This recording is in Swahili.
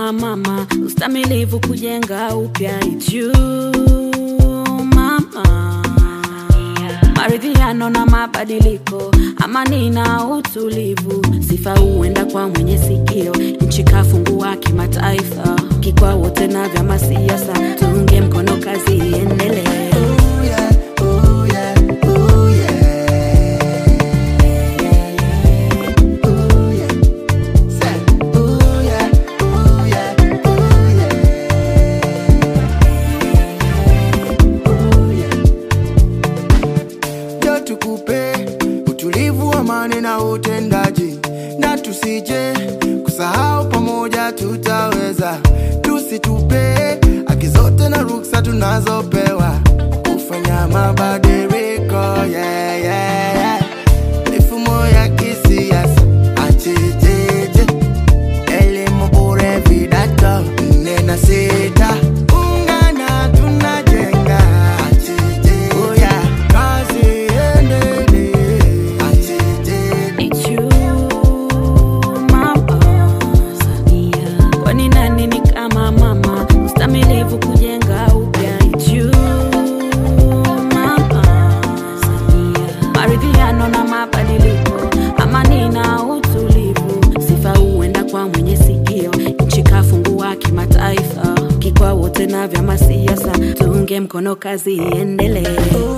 kama mama, ustamilivu kujenga upya it's you mama, maridhiano na mabadiliko, amani na utulivu, sifa huenda kwa mwenye sikio, nchi kafungua kimataifa, kikwa wote na vyama siasa, tuunge mkono kazi iendelee. ndio tukupe utulivu, amani na utendaji, na tusije kusahau, pamoja tutaweza. Tusitupe haki zote na ruksa tunazopewa kufanya mabadiliko yeah, yeah, yeah. Mifumo ya kisiasa achejeje, elimu bure, vidato nne na sita, ungana tunajenga achejeje, oh yeah. kazi iendelee achejeje It's you, mama Samia. Kwani nani ni kama mama, ustamilivu kujenga upya. It's you, mama Samia. Maridhiano na mabadiliko, amani na utulivu, sifa huenda kwa mwenye sikio. Nchi kafungua kimataifa, kikwa wote na vyama siasa, tuunge mkono kazi iendelee.